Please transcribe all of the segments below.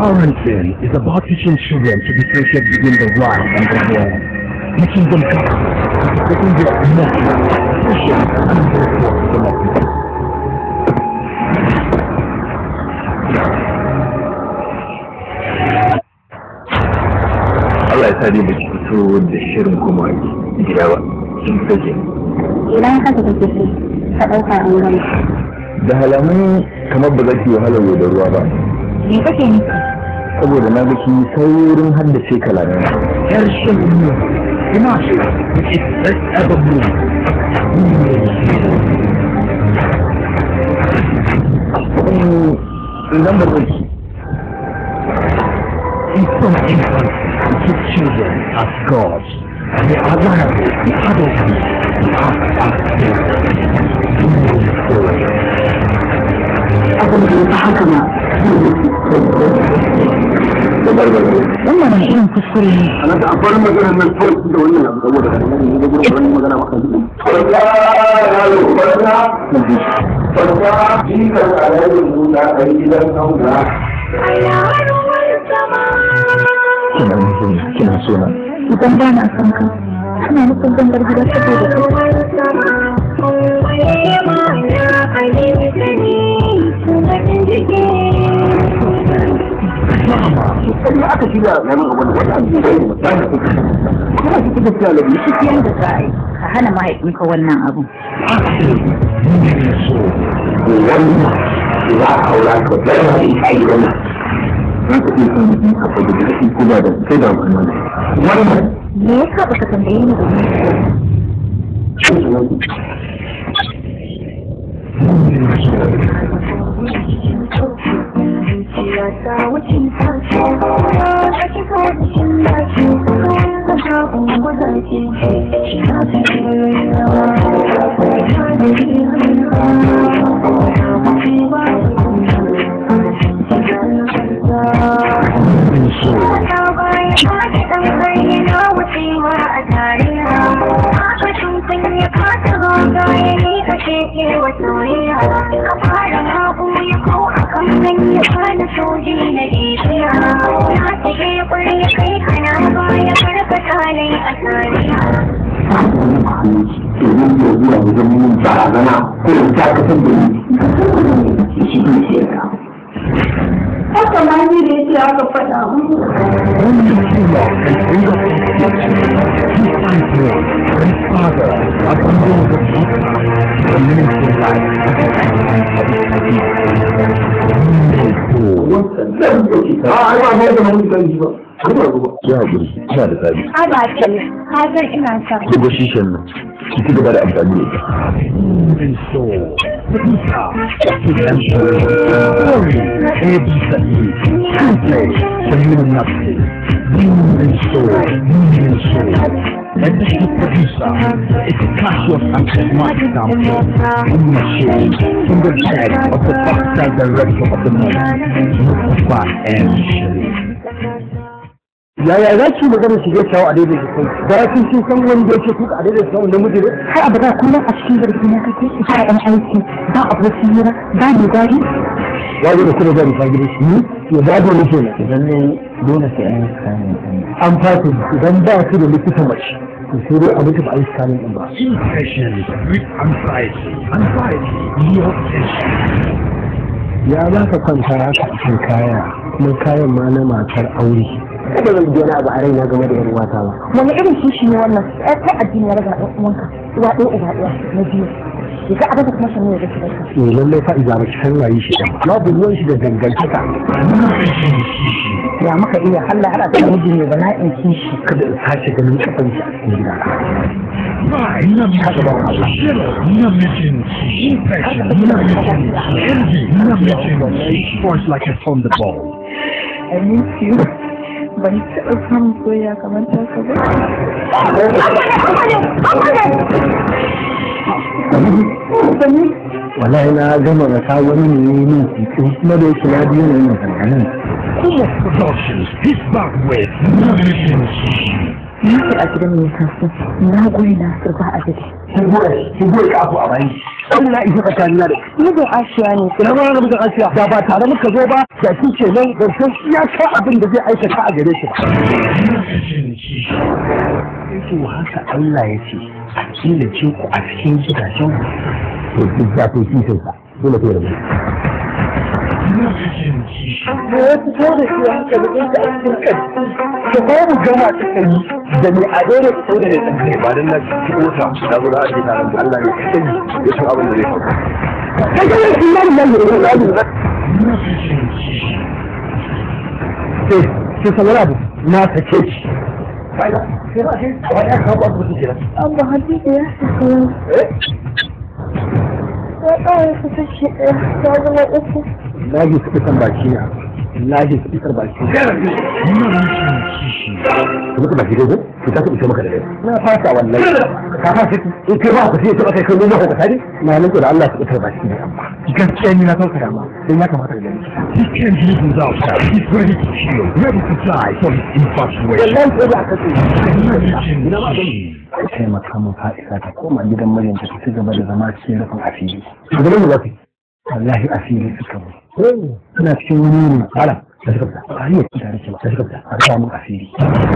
Parenting is about teaching children to differentiate between the right and the wrong, teaching them character, taking their emotions, patience, and intellectual development. Allah ya sa dai ba ki fito da shirin kuma gida ba kin sake idan haka kake so ka ɗauka an gama da halamun kamar ba za ki wahala yau da ruwa ba me kake nufi saboda na ga kin saurin haddace kalamai Yar shirin ina shi which is best ever movie. idan ba zai In some infancy, we treat children as gods. And they are liable in adulthood to act as parents. abin da ya fi haka ma wannan wani irin kuskure ne ana da akwai magana nan kawai da wannan abu saboda da wannan ne gudu wannan magana maka ji farka yalo farka farka ji ka alayin nuna a gidan kauna kina nufin kina so na idan ba na son ka kana nufin zan bar gida saboda kai sai aka shirya na nan abu da wannan abu da ba ta kuma shi kike cewa labi shi yanda za a yi ka hana mahaifinka wannan abun wannan za a aura ka da ya yi kai wannan za ka iya kan mutum ka fadi da shi kuma da sai da wannan wannan me yasa baka tambaye ni da ni domin ya zuwa wajen mun barazana ko da dakatar da ni shi ne ke da haka ma ni da yake aka faɗa mu Only true love can bring us into He finds one and Father abandons the future, the meaningful life at the end of its Meaningful. a ai ba mai da mun kan ji ba ai ba ruwa ya haƙuri ina da tsari a ba ce ka san ina son ki ga shishan nan ki ci gaba da amfani da ita Moving soul. Peter, exemplary, glory, Eddie Said, Couple, Community, Moving soul, moving soul. Legacy producer, it's Cassius and Smart Sample, ownership from the head of the backside director of the movie, Mustafa M. Sharif. yaya za ki magana shige shawo a daidai da kai da kin kin san wani da yake tuka a daidai da shawo namiji ne har abu da kullum a cikin zargi na kake ba ɗan aiki ba abokin hira ba mai gari ya zo da kuma da misali gidan shi ya ba da nufi na idan ne dole sai an yi scanning ɗin an fata idan ba su da likita mace to sai dai a mutu ba a yi scanning din ba Impatience with anxiety, anxiety, your tension. ya za ka kwanta haka a kan kaya kuma kayan ma na matar aure kada zan ji wani abu a raina game da yar uwata ba wani irin kishi ne wannan ai kai addini ya raga ɗan uwanka uwa ɗaya uba ɗaya na biyu ya ga abin da kuma shan ne da shi da shi eh lallai fa iza ba san waye shi da babu ruwan shi da dangantaka ya muka iya Allah hada ta miji ne ba na in kishi kada in sace ganin kafan shi a cikin gida Ina mijin ina mijin infection, ina mijin envy, ina mijin force like a thunderbolt. I miss you ban taɓa samun soyayya kamar ta ka ba wallahi na gama rasa wani ne min cikin kuma da yake na biyu ne yin kankanin Umar Productions is back with Mission Na ce a gidan mai kasu, na goyi na surba a gidi. Kin goye, kin goye ka abu a bayan. Allah isa tsakanin na da. Mijin Ashiya ne, Ina ma na mutum Asiya da ba tare muka zo ba da shi ke nan ƙarshen iyaka abin da zai aikata a gare shi ba. Yake haka Allah ya ce a killace ku a cikin gidajen ku. To duk za ku yi sa dole ku yarda. da ya fito da shi haka da ɗinka a cikin kai. To ko mu gama ta kai da ni a dole ku sau da ne ɗan kai ba dan na ci kota da zo da ake tare da Allah ne kai ya san abin da zai faru. Kai ga shi nan nan ne da Allah. Sai sai sanar abu na sake shi. Faida, sai ba sai ba ya kawo abu da kira. Amma Hadiza ya saka Eh? ya ƙara su kashe ɗaya ya zama uku. Lahi su fitar baki na. Lahi su fitar baki. Muka baki dai ku ta su maka da dai. Na fasa wallahi. Ka fasa in kai ba ku sai ta kai kai mun ku tare. Na nan da Allah su fitar baki ne amma. Gaskiya ni na sauka ma. Dan ya kamata da gani. He can't live without that. He's ready to kill, ready to die for his infatuation. Wallahi ko da ka ce. Ina ma gani. taimaka mu fa'isa ta koma gidan mijinta ta ci gaba da zama cikin rufin asiri Ka ga mun zafi. wallahi asiri suka mu Eh, ina cikin wani ne ala, ta shiga fita. a hanyar ci tare ce ba Ta shiga fita. a rufa mun asiri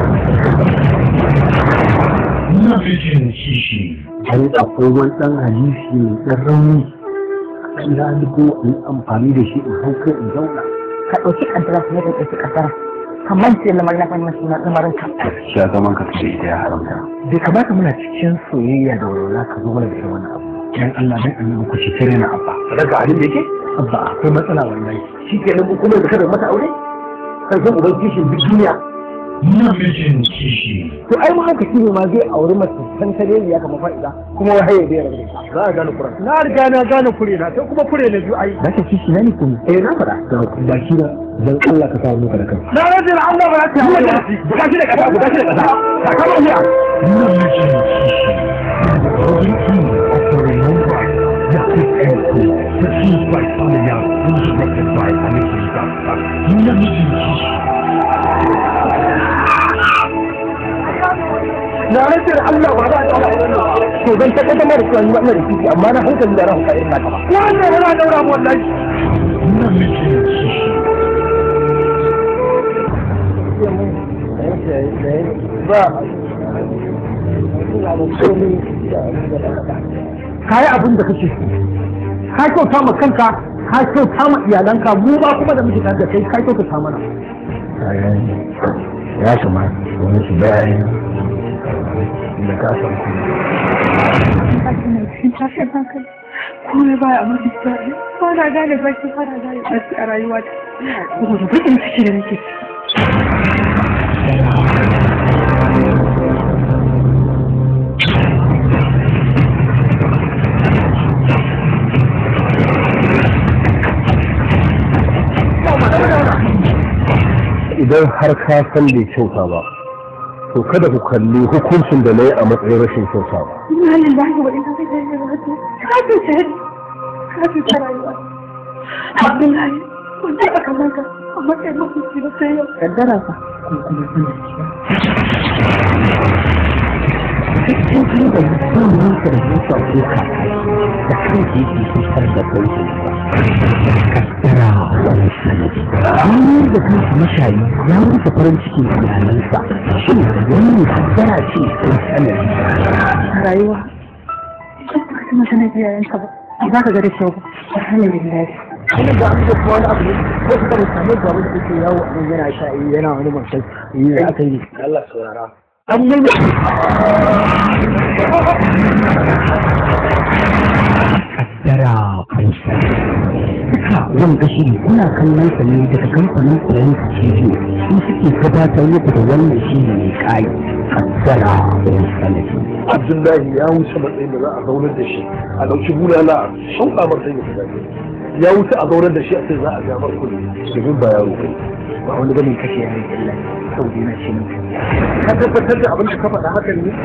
an akwai wani ɗan hadisi mai ɗan rauni kan da duko in amfani da shi in hau kai in zauna Ka ɗauki ƙaddara kuma ka ɗauki ƙaddara. Kamar ce lamarin na fahimci na lamarin ka. shi a zaman ka da ita ya haramta bai kamata muna cikin soyayya da walwala ka zo mana da irin wannan abu dan Allah dan annabi ku ci tare na abba Daga halin da yake? abba akwai matsala wallahi Shi ke nan kuma da kada mata aure? Kan san uban kishin duk duniya. to ai ma haka shine ma zai auri mace san tare ya kama fa'ida kuma wai haye bai rabu Za a gane kuran. na riga na gane kure na sai kuma kure na biyu ai da ka kishi na ne kuma eh na fada da baki na dan Allah ka samu ka da kanka Na rage da Allah ba ta yi da shi. Guda shi da kasa, guda shi da kasa. Sakamakon ya. Na rage da Allah ba za a tsara wannan. to dan ta kaddama da cewa ni ma ina da kishi amma na hankali da ran ka irin naka ba Wannan yana daura mu wallahi. ka yi abin da kake so ka kyauta ma kanka ka kyauta ma iyalanka mu ba kuma da muke tare da kai ka kyauta mana ya kamata wani su bayani da ka san tashin hankali komai baya mafi tsari ba na gane baki ba na gane baki a rayuwa ta saboda bakin ciki da nake idan har ka san bai kyauta ba to kada ku kalli hukuncin da na yi a matsayin rashin kyauta ba ina lillahi wa ina ilaihi raji'un ka cuce ni ka cuce rayuwa abdullahi kun ji aka maka a matsayin mafici na sai yau Ƙaddara fa. in kai da mutum ka da zuwa ko ka da kanki yake fitar da sauki ba kaddara wani sanadi wani da kanka mashayi ya rufe farin cikin iyalansa shin wani kaddara ce ko sanadi a rayuwa idan ba ka mata na iyayenka ba za ka ga da kyau ba alhamdulillah kuma da an kuma wani abu ne wasu da mutane ga wanda yake yawo a nan yana sha yana wani mutum yi da aka yi Allah saurara an yi kaddara kusa duka wanda shi kuna kallon sa ne daga kamfanin koyon cibiyo su suke gabatar muku da wannan shi ne kai kaddara kusa ne abdullahi ya wuce matsayin da za a zaunar da shi a ɗauki bulala a shauƙa mar sanya ta ya wuce a zaunar da shi a sai za a ga mar kuɗi domin ba yaro kai ba wani ganin kashe ya yi illa kawai yana shi ne ka tabbatar da abin da ka faɗa hakan ne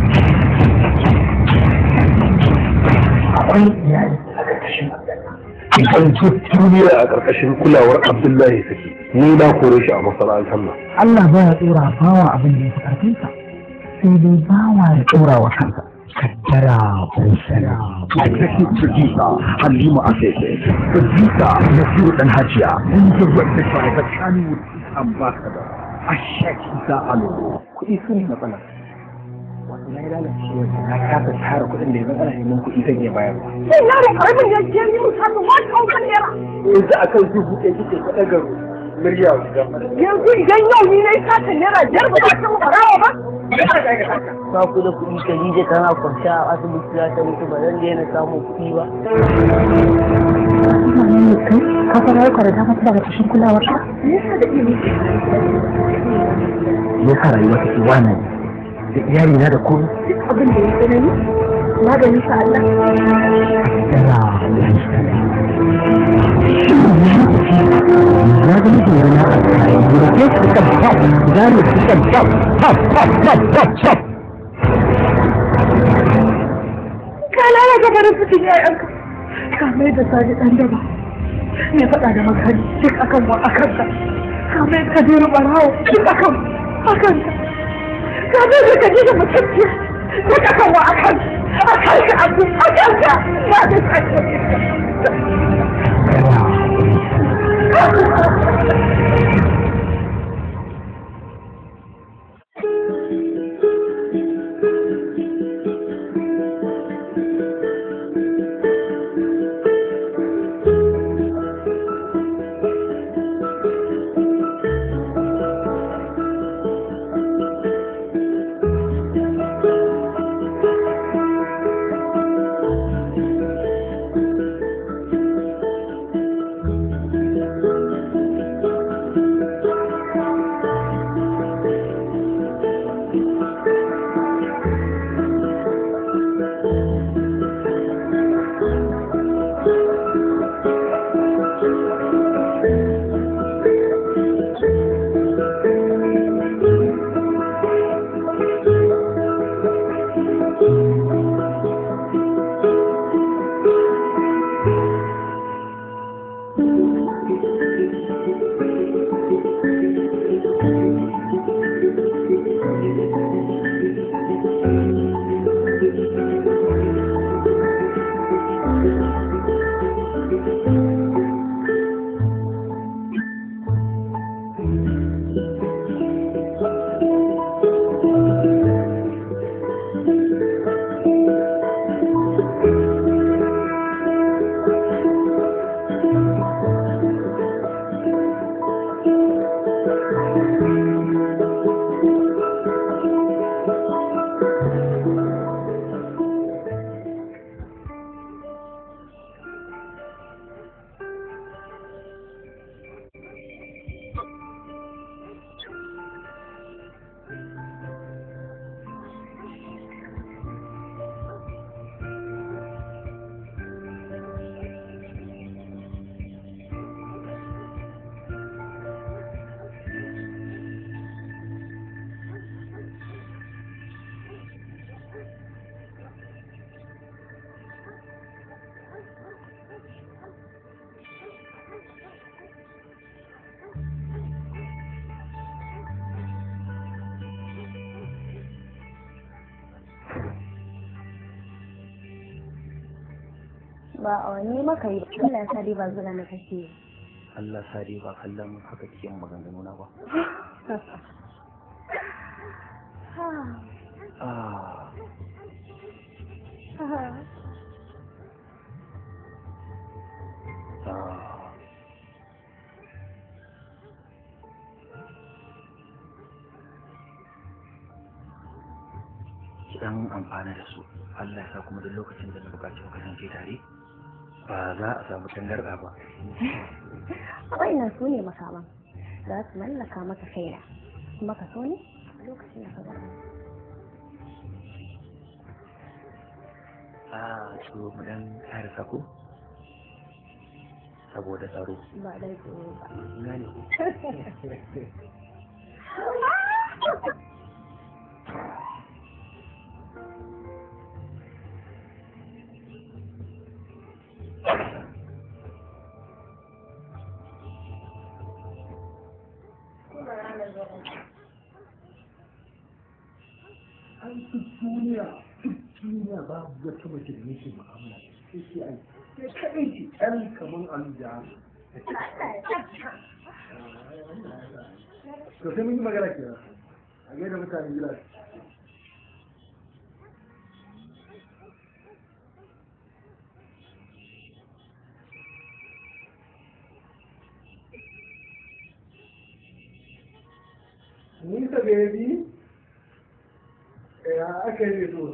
akwai iyali a ƙarƙashin idan duk duniya a ƙarƙashin kulawar abdullahi take ni na kore shi a masana'antar nan Allah baya tsora bawa abin da ya fi ƙarfinsa sai dai bawa ya tsora wa kansa kaddara busara Executive producer Halima Afefe producer Nasiru Dan Hajiya and directed by the Kannywood ambassador Ashek Isa Alo kuɗi su ne matsala wato na yi lalacewa na kasa tara kuɗin da yanzu ana neman kuɗi zan iya bayarwa Sai na da karamin ya ke yi musamman wani ɗaukar naira. yanzu akan dubu ɗaya kike ta ɗaga murya wajen Yanzu idan yau ni na yi sata naira biyar ba za ta mu barawa ba. ba ku da kuɗi Khadija tana kwance a asibiti za ta mutu ba zan daina samun kuɗi ba. ka fara yi kwarata mata daga cikin kulawar ka me yasa rayuwa take wana ne da iyali na da komai abin da ya tsanani magani sa Allah kaddara busara na ga mutum yana a kayan gida ke su kan pop gane su kan pop pop pop pop pop pop Ka lalata farin cikin ƴaƴanka. Ka mai da sani ɗan daba. Me faɗa da makari duk akan wa akan ka. Ka mai da kabiru ɓarawo duk akan akan ka. Ka mai da kabiru mutunci duk akan wa akan akan ka abu akan ka. Na da sani. ba a wani maka yi Allah ya sa dai ba zuwa na kake yi Allah sare ba kallon haka kike yin maganganu na ba ah ah ki dan amfana da su Allah ya sa kuma duk lokacin da na bukaci mu kasance tare ba za a samu tangarɗa ba waɗannan su ne makaman za su mallaka maka kaina kuma ka so ne a lokacin da ka zama a to mu dan tsara sako saboda tsaro ba dai tsoro ba ina ne duniya ba wata mace da nake mu'amala sai sai ai sai kaɗai ce ɗan kaman aluja to sai mun yi magana ke a gaida mutanen gida Nisa baby, ya aka yi so.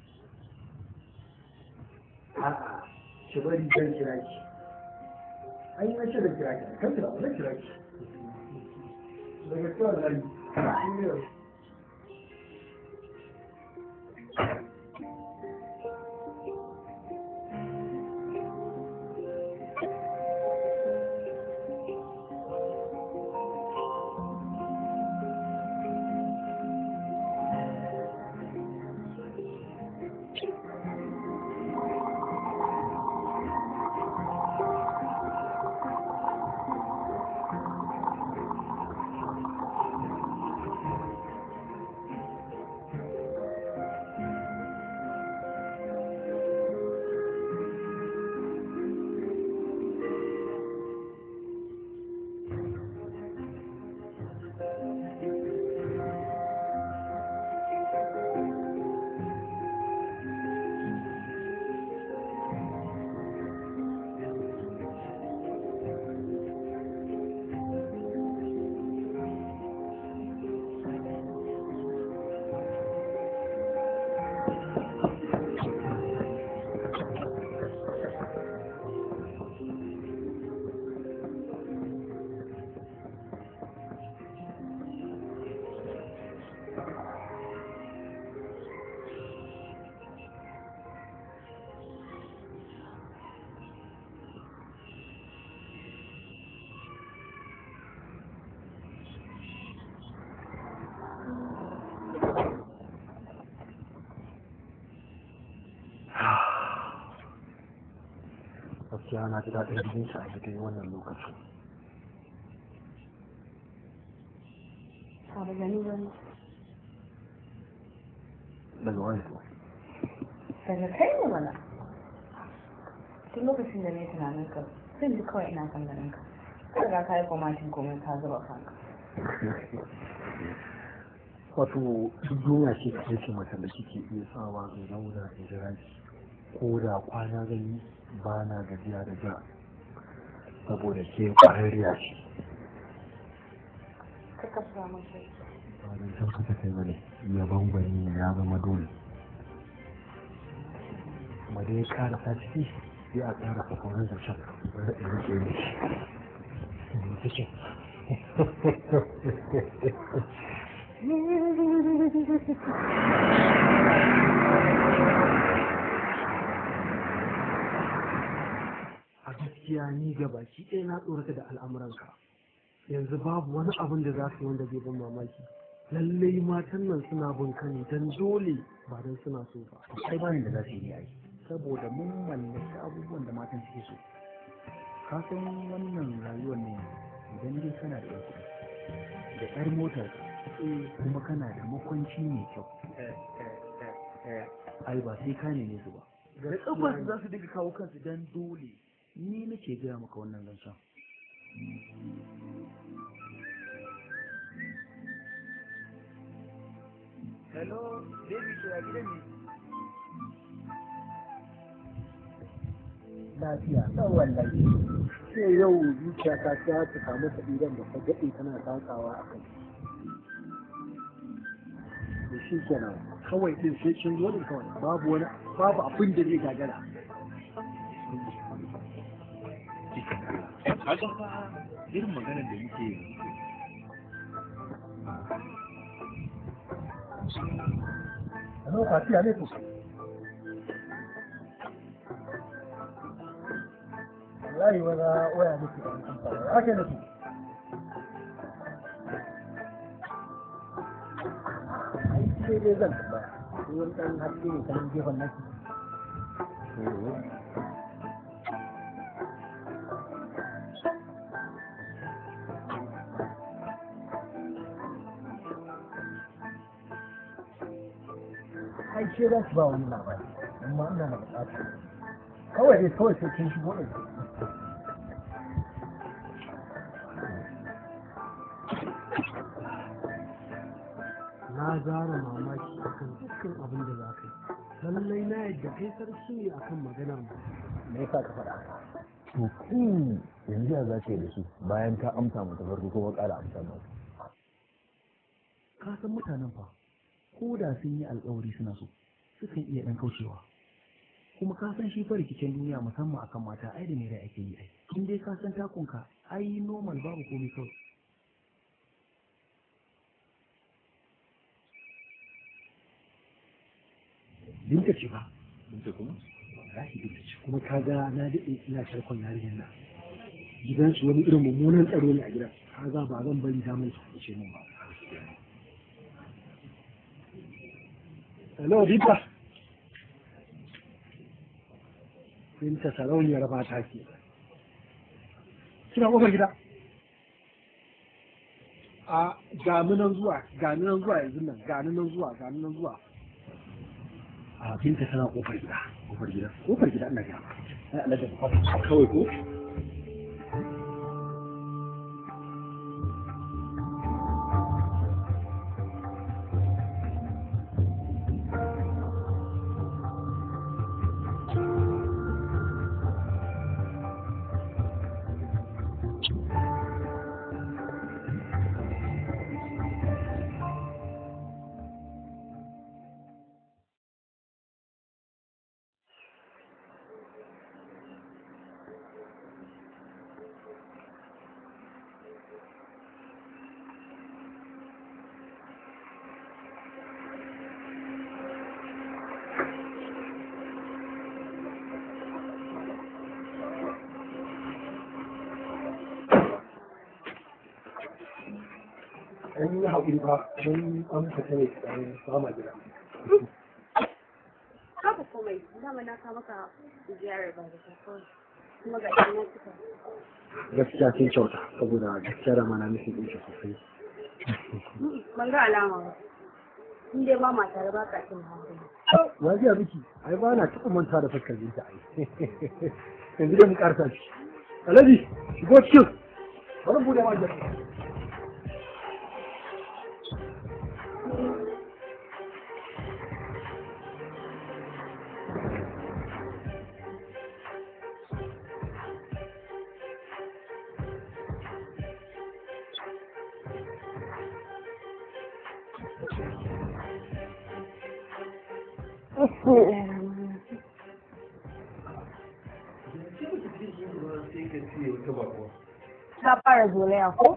A'a, ki bari zan kira ki. An yi mace da kira ki, kan kira, zan kira ki. Daga kawai zai yi. gaskiya na ji daɗin jin shi a daidai wannan lokacin Abu gani wani. daga wani to daga kai ne mana tun lokacin da ne tunanin ka zan ji kawai ina kan ganin ka ka riga ka yi kwamatin komai ka zuba kanka wato duk duniya ce ta ce mata da kike iya sawa in zauna in jira ki ko da kwana zan yi ba na gajiya da ja saboda ke ƙwararriya ce ka kafa mun kai ba don san kasa kai bane yaban gwani ne ya zama dole kuma dai ya ƙara ta ciki sai a ƙara sa sauran zancen bari in rike ne shi cikin a gaskiya ni ga baki ɗaya na tsorata da al'amuranka yanzu babu wani abin da za su yi wanda zai ban mamaki lallai matan nan suna bin ka ne don dole ba don suna so ba Kai bani da za su yi ai. Saboda mun mallaki abubuwan da matan suke so. Ka san wannan rayuwar ne idan dai kana da kuɗi da ƴar motar kuma kana da makwanci mai kyau. Ai ba sai ka neme su ba. Da kafar za su dinga kawo kansu dan dole. Ni nake gaya maka wannan zancen. Hello, baby ke a gidan ne? lafiya ɗan wallahi sai yau zuciya ta ta ta samu sabiran da ta daɗe tana takawa a kai da shi kenan kawai ɗin sai kin zo ɗin kawai babu wani babu abin da zai gagara Kaga fa irin maganar da muke yi. Hello, Fatiya ne ku? Wallahi wani waya nake da mutum fara. Ake nake. Ai, sai dai zan tambaya. Ko wani ɗan haske ne kanan gefen nake. Ai, ce za su ba wani labari. ina da bukata kawai dai kawai sai kin shigo da na zara mamaki akan dukkan abin da za ka yi lallai na yadda kai sarki ne akan maganar mu me yasa ka faɗa haka to kai yanzu ya za ka yi da su bayan ka amsa mu ta farko kuma ƙara amsa mu ka san mutanen fa ko da sun yi alkawari suna so sukan iya ɗan kaucewa kuma ka san shi fa rikicin duniya musamman akan mata ai da me rai ake yi ai in dai ka san takunka ai normal babu komai kawai binta ce ba Binta kuma? wallahi binta ce kuma ka ga na daɗe ina sharkon yarinyar nan gidansu wani irin mummunan tsaro ne a gidan ka ga ba zan bari damar su ce min ba hello binta binta sarauniyar mata ke kina kofar gida a gani nan zuwa gani nan zuwa yanzu nan gani nan zuwa gani nan zuwa a binta tana kofar gida kofar gida kofar gida ina gida ai Allah da kofar kawai ko an yi haƙuri ba don an fita ne tsarin sama gida Haka komai, dama na kawo maka ziyarar ba da kawai. Kuma ga shi na cika. gaskiya kin kyauta saboda gaskiya da mana nufin ɗin shi sosai Ban ga alama ba. In dai ba ma tare ba ka cin hankali. ya ji miki ai ba na taɓa manta da fuskar jinta ai yanzu dai mu ƙarsa shi alhaji shigo cikin bari mu buɗe ma gida Ka fara zolaya ko?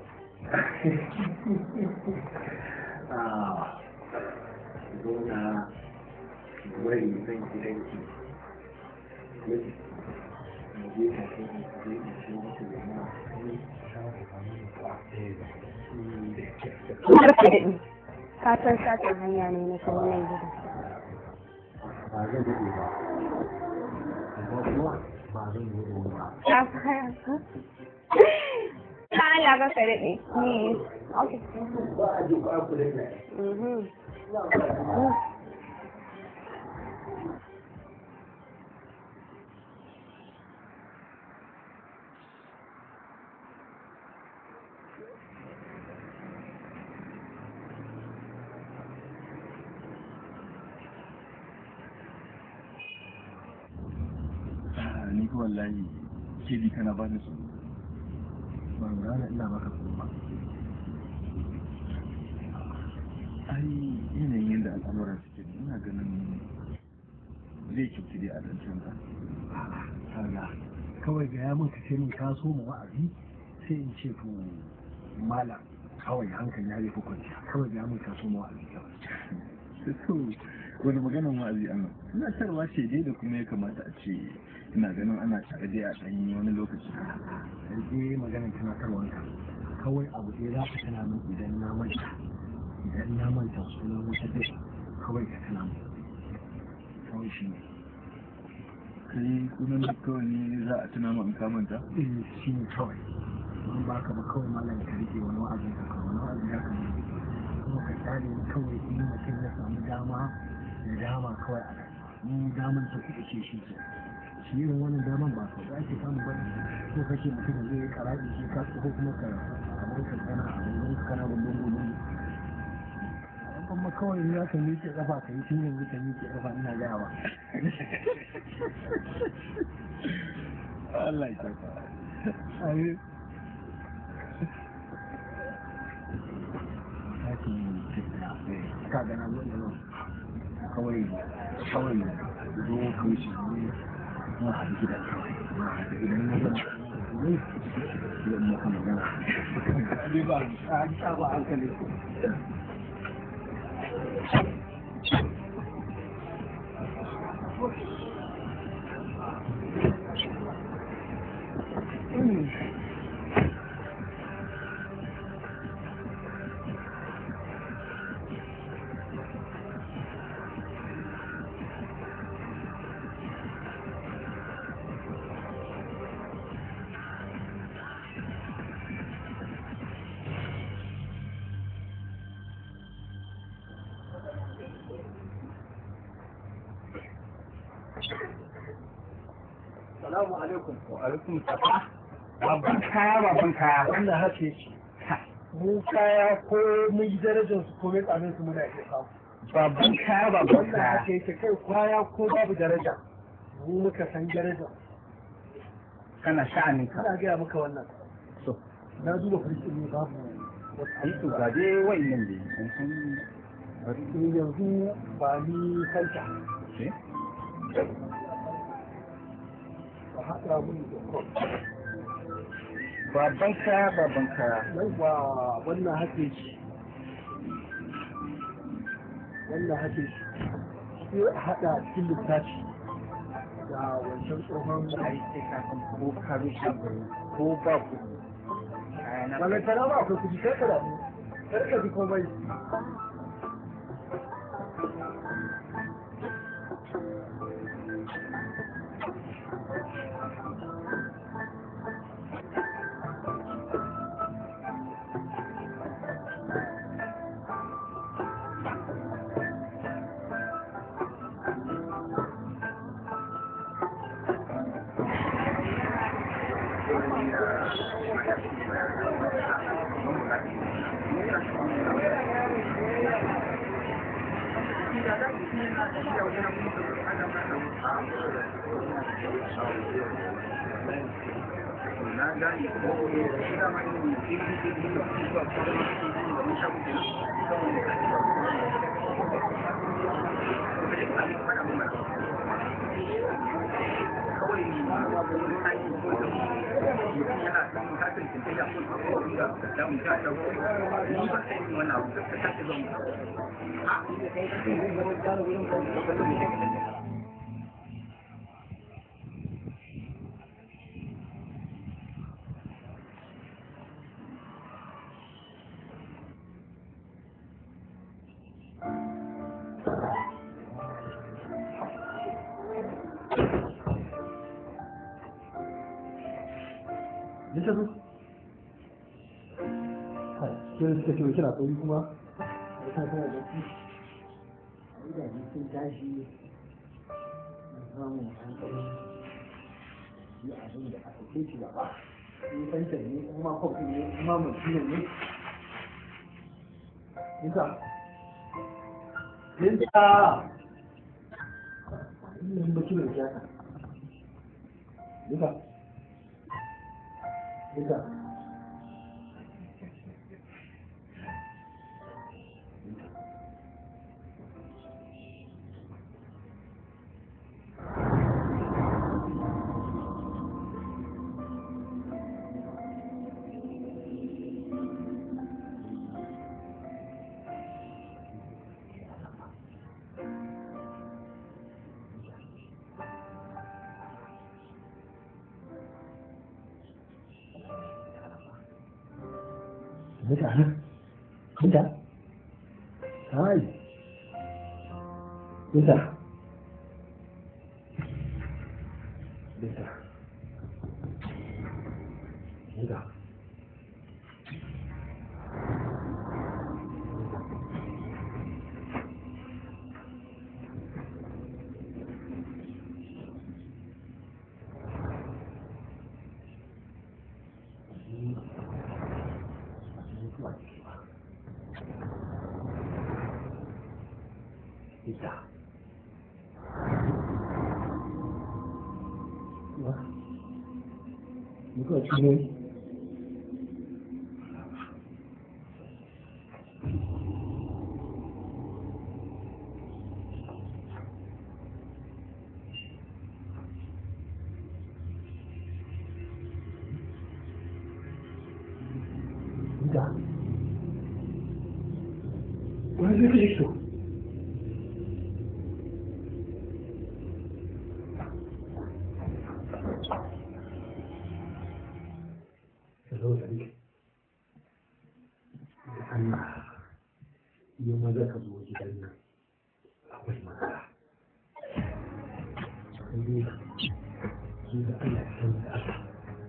a zauna wari zan gidanki yaji mu je ka kai mu je in ce muku da ma ni shawo ba mu ba da ke Har ka daɗe. Ka san satin hanya ne na kawo nan gida. ba zan daɗe ba amma kuma ba zan yi da wani ba Ka fara ka? Ka Allah ka ka daɗe. Ni. Okay. ba a ji ba ku da ne Mhm. ni ko wallahi ke bi kana ba ni su ban gane ina maka kuma ai yanayin yadda al'amuran suke ne, ina ganin zai kyautu dai a zancen ka kaga kawai ga ya mun ka ce min ka so mu wa'azi sai in ce to malam kawai hankali ya fi kwanciya kawai ga ya mun ka so mu wa'azi kawai to wani maganan wa'azi an ina tarwa ce dai da kuma ya kamata a ce ina ganin ana tare dai a ɗanyi wani lokaci rage maganar tunatarwanka kawai abu ɗaya za ka tana min idan na manta idan na manta sunan wata ɗaya kawai ka tana min kawai shi ne kai kunan da kawai ne za a tuna min kamanta eh shi ne kawai don ba ka ba kawai malam ka rike wani wa'azin ka kawai wani wa'azin ya kan kuma ka kyale ni kawai in mutum ya samu dama ya dama kawai a rayuwa in daman ta kuɗi ce shi ke shi irin wannan daman ba ka za ki samu ba ko kake mutum zai yi karaɗi shi ka ko kuma ka kamar ka kana a wani kana gudun gudun kuma kawai in za ka miƙe ƙafa ka yi tun yanzu ka miƙe ƙafa ina gaya ba Allah ya tafa ayi Haki ka gana zuwa da nan kawai kawai zo ka wuce ne na haɗu gidan kawai na haɗu idan na zama ne idan maka magana ne ba a ba hankali Salamu alaikum. Wa alaikum salam. Babban kaya babban kaya. Wannan haka yake. Mu kaya ko mun yi darajar su ko mai tsamin su muna iya samu. Babban kaya babban Wannan kaya. haka yake kai kwaya ko babu daraja. Mu muka san daraja. Kana sha'anin ka. Ina gaya maka wannan. So. Na duba firistin ne babu Ai to ga dai wa'annan dai. Sun san bari to yanzu ba ni kanta. ce. Ba haɗa mun da kwan. Babban kaya babban kaya. Yawwa wannan haka yake. Wannan haka yake. Sai a haɗa cikin littafi da wancan tsohon Ai sai ka san ko ka bi shagon ko ba ku. Kaya na balantana ba akwai kuɗi kai ka damu kar ka ji komai Bisa su? Sai suka ce kina tsauri kuma? Da ta tana da su. Gidaje sun tashi na samun hankali. Yi abin da aka kai shi gaba. Yi fanta ne, kuma kofi ne, kuma mutum ne. Bisa. Bisa. Yin baki mai kyaka. Bisa. Bisa. Bisa nan? Bisa? Hai. Bisa? Bisa? Bisa? ba ciki ba ita ba muka ci ne ita wani zai kashe su zo da rike da Allah yi maza ka zo gidan nan akwai matsala sai dai su da Allah ya san da Allah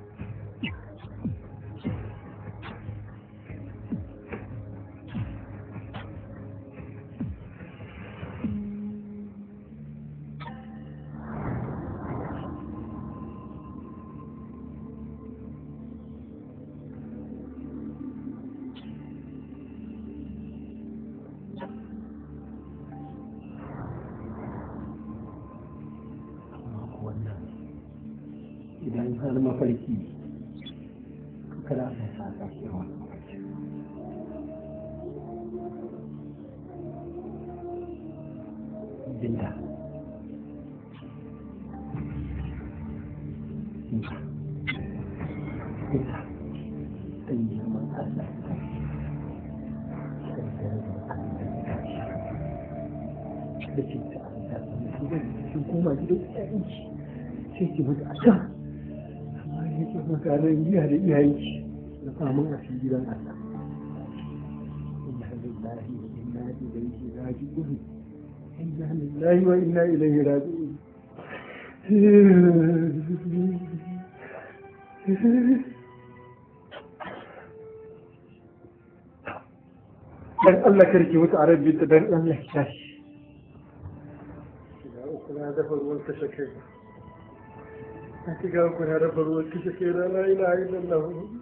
amma ko wannan idan har mafarki kada ka sa ka shi wannan mafarki binta binta binta dan yi man Allah sai da da ce ta Allah sun koma gidan iyayenki sai ki mutu a can amma ya ce makanan giya da iyayenki na samun a cikin gidan Allah inna lillahi wa inna ilaihi raji'un inna lillahi wa inna ilaihi raji'un dan Allah karki mutu a rabbi ta dan Allah ya tashi kuna dafa ruwan kashe kai na shiga kuna dafa ruwan kashe kai na la ilaha illallah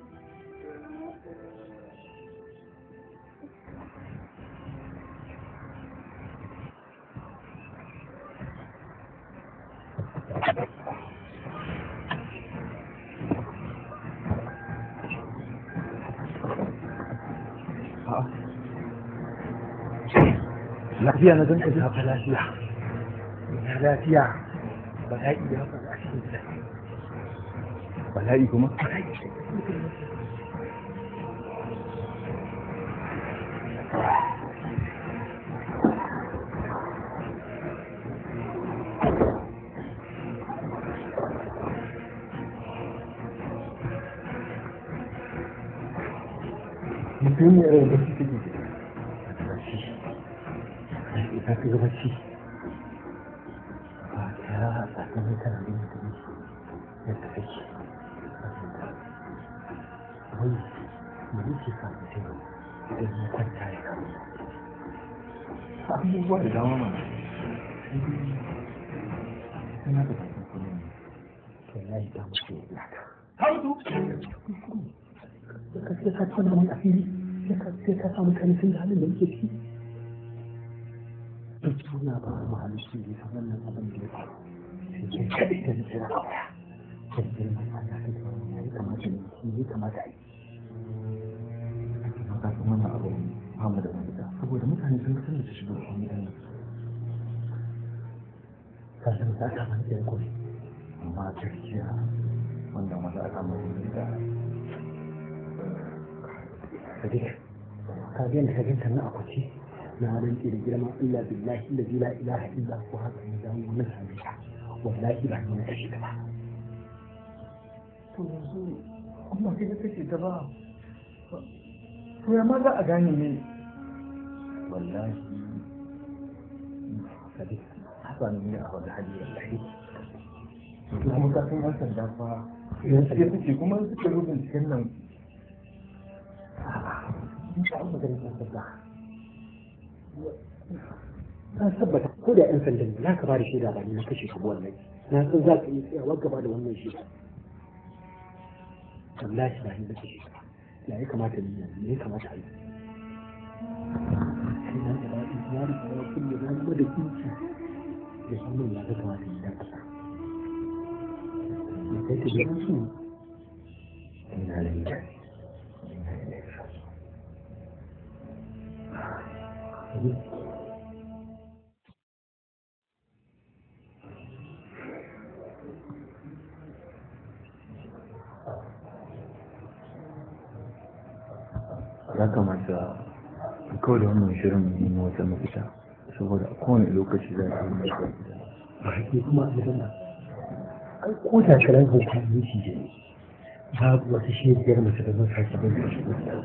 lafiya na zan ka zafa lafiya na lafiya bala'i ya faru a cikin gida bala'i kuma mutum ne irin da suke ji ita ka ga bacci ba ta tsakanin kana da mutum yadda kake wai mu yake sa mutum idan ya kwanta ya kama abubuwa da dama mana suna da bakin kuma ne to ya yi damu ce ya ka hautu sai ka tona mai asiri sai ka samu mutane sun da halin da muke ciki duk suna ba mu halittu ne ta wannan abin da ya faru sai ke kaɗai da nufi na kawaya sai girman Allah ta kawo ya yi kamata ne shi ya kamata a yi amma ka san wannan abu ba mu da mafita saboda mutane sun san da su shigo cikin gidan nan ka san ta ta mana ɗaya kawai amma gaskiya wanda maza aka mai da sadiq ka ga yadda ka ganta na akwaci na rantse da girman Allah billahi da la ilaha illa ko haka ne da mu nan sami ta wallahi ba ni na kashe ta ba to yanzu amma kai ka kashe ta ba to ya ma za a gane ne wallahi sadiq haka ne a wani hali wallahi kuma ka san yan sanda fa yanzu ya suke kuma suke rubin cikin nan in ka an magana yan sanda na tabbata ko da yan sanda ne za ka ba da shaida ba ni na kashe ka wallahi na san za ka yi tsayawa gaba da wannan shaida wallahi ba ni na kashe ka ya ya kamata ni yanzu ya kamata a yi sai na da daɗi ya da ya kulle na kuma da kinki da samun ya ga kamata ni dan ƙasa ya kai ta gidan su ina da ita ya kamata ku kawo da wannan shirin mu nemi wata mafita saboda a kowane lokaci za a yi mai ba ke kuma a gidan nan ai ko da karan hauka ne shi ne babu wata shegiyar mace da zan sake bin da shi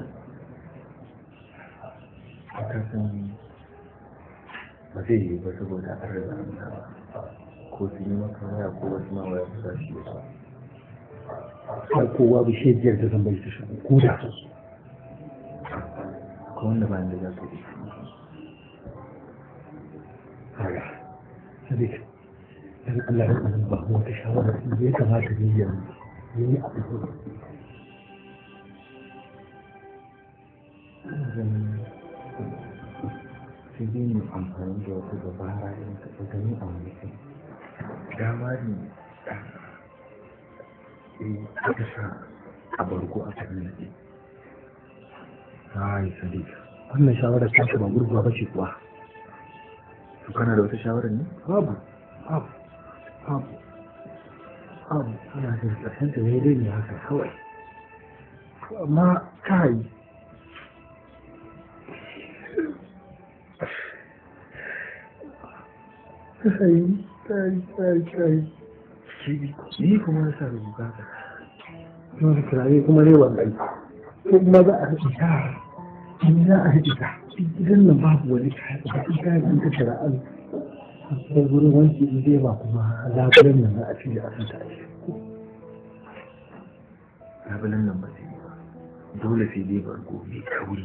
a kasan ba zai yi ba saboda an riga an saba ko su yi maka waya ko wasu ma waya su za su yi ba har kowa bi shegiyar da zan bai ta shi ko da su ko wanda ba da za su yi kaga sadiq dan Allah ya nan ba mu wata shawara da ya kamata ni yanzu ni a fito sai dai mu amfani da wata dabara irin ta gani a wani kai dama ne eh aka sa a barko a kan nake ai sadiq wannan shawara ta ce ba gurguwa ba ce kuwa to kana da wata shawarar ne babu babu babu babu ana da ƙarshen ta ne dai ne haka kawai amma kai kai kai kai kai ni kuma na sa rubuta ka wani kirare kuma ne wannan ko kuma za a riƙe ta in za a riƙe ta gidan nan babu wani kayan ba in kayan an kashe ra'ayi sai wurin wanki in dai ba kuma labulen nan za a ci da asanta a shi labulen nan ba zai yi ba dole sai dai bargo mai kauri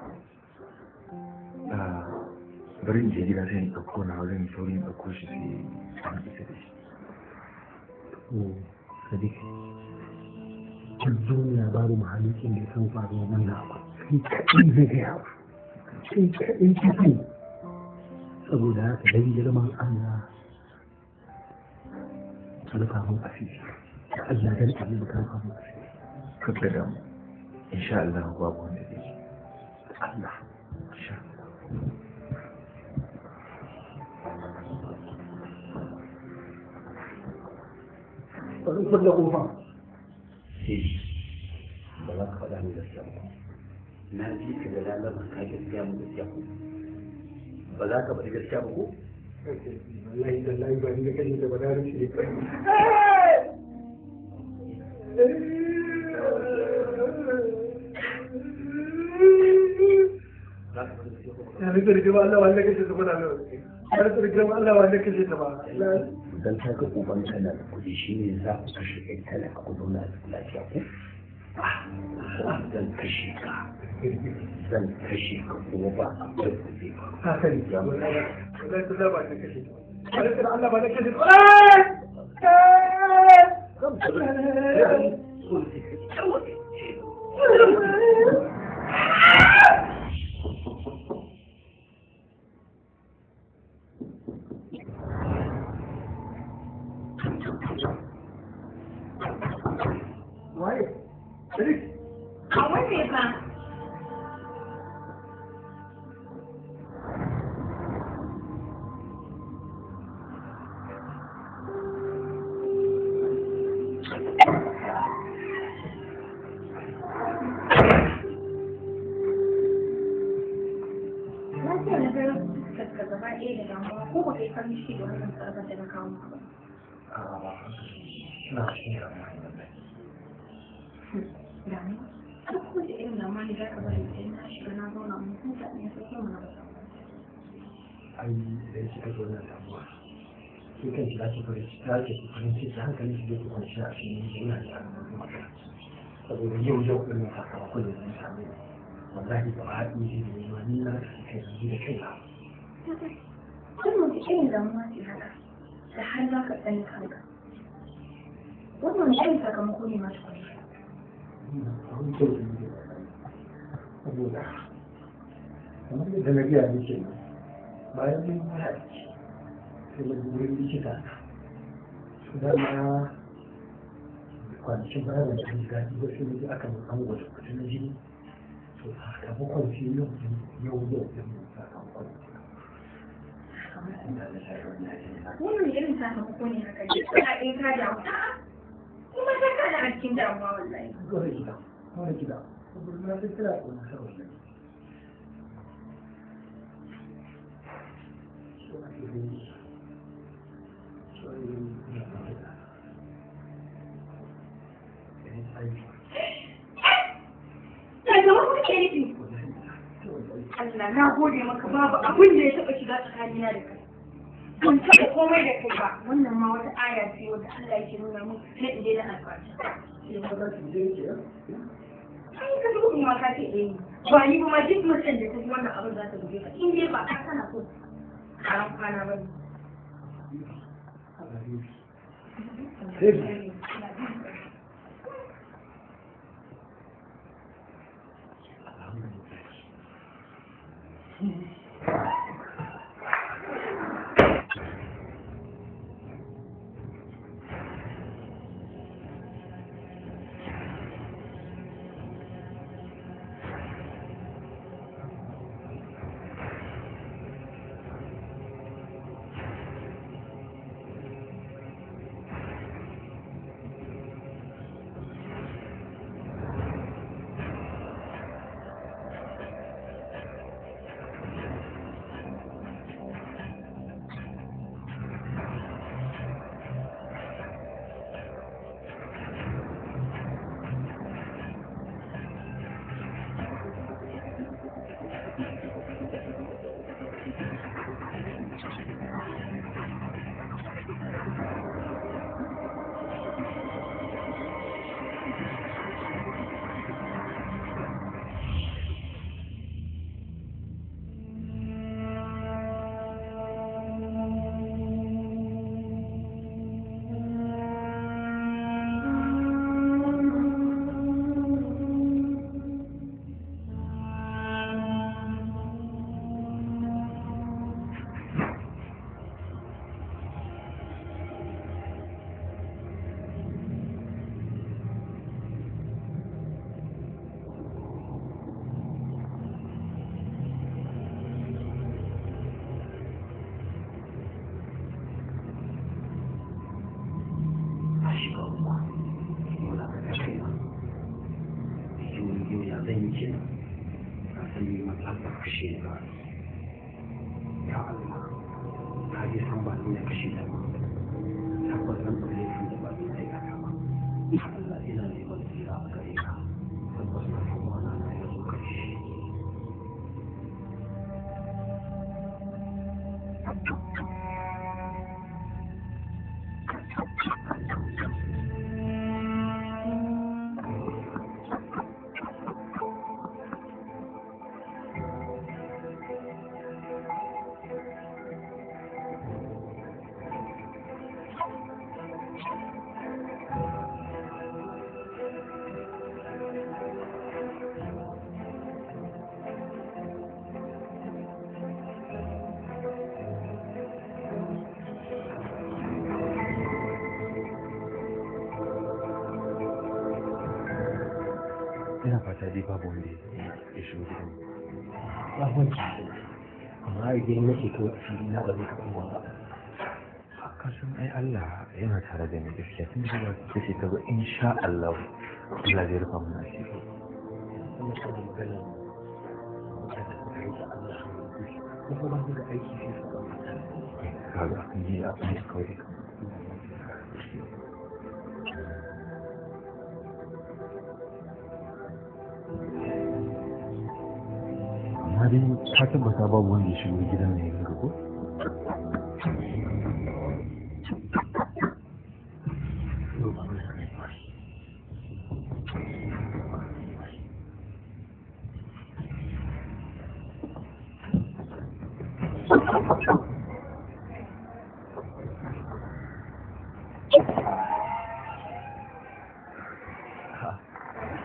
a bari in je gida sai in ɗauko na wajen saurin ɗauko shi sai an isa da shi sadiq duk duniya babu mahalicin da ya san faruwa wannan abu kai kaɗai zai gaya ba kai kaɗai ka sani saboda haka dan girman Allah ka rufa mun asiri da Allah dan Allah ka rufa mun asiri kakka da mu insha Allah babu wanda zai yi da Allah insha Allah bari kulle kofa ba za ka faɗa min gaskiya ba na ji ka da lalata ka gaskiya mu gaskiya ko ba za ka faɗi gaskiya ba ko wallahi da layi ba ni da kai da ba da rufe ya rike rike ba Allah wanda kace ta fara ya rike rike ba Allah wanda kace ta ba dan ta ga uban kana da kuɗi shine za ku kashe kai talaka ku zauna a lafiya ko zan kashe ka zan kashe ka kuma ba a kai ku zai ba haka ne ya mun Allah ta ba ta kashe ta Allah Allah ba ta kashe ta Waye? Sadiq? A wanne fa? Na ce na ga fuskar gaba ɗaya da damuwa ko ba kai farin ciki da wannan tsarkar da na kawo maka ba. Na cikin damuwa Damuwa? Duk kowace irin damuwa ne za ka bari idan na shiga na zauna mun huta ne sai kuma na ba. ai idan kika zo na damuwa shi kan shi zaki farin ciki zaki fi farin ciki hankalin shi zai kwanci a cikin yana da magana saboda yau yau ɗin nan sakamakon da zai same ni wallahi ba a haɗi shi da yawa ni na da kai yanzu da kai na Wannan wace irin damuwa ce haka da har za ka tsani kanka. Wannan wani irin sakamako ne masu kwanye. abin kyau da yi saboda kamar yadda na gaya miki nan bayan mun yi aiki sai na wurin likita su dama kwanakin baya da jini daɗi ba sai naji aka an gwada kuɗi na jini to sakamakon shi yau din yau yau din sakamakon wannan irin sakamako ne haka ne kana ɗin ka damu kuma ta kana a cikin damuwa wallahi Dole gida, dole gida. Saboda na san kira ko na sarwa ne. So I really, so I really, yeah, yeah. And I, daga wani ke nufi Allah na gode maka babu abin da ya taɓa shiga tsakanina da kai ban taɓa komai da kai ba wannan ma wata aya ce wanda Allah yake nuna mun na in daina alfashi sai ma za ki je ki ai ka duba kuma ka ce eh ba ni ba ma duk mutum da ta ji wannan abin za ta guje ka in dai ba ka kana so karan kwana ba ne Sai kashe ba ya Allah ka ji san ba ni na kashe ta ba tabbas zan ɗau laifin da ba ni na aikata ba ya Allah ina neman tsira a gare ka tabbas na kuma na na ya zo ƙarshe ina fata dai babu wanda ya shigo gidan ya wanci amma a gidan nake kawai a fili na ba zai taɓa ruwa ba kasan ai Allah yana tare da ni gaskiya tun da ba ta ce ta ba insha Allah Allah zai rufa mana asiri wannan kan magana mutane suka yi da Allah ko kuma ba da aiki sai su ba mutane kaga ni a kan kawai amma dai ka tabbata babu wanda ya shigo gidan ne yanzu ko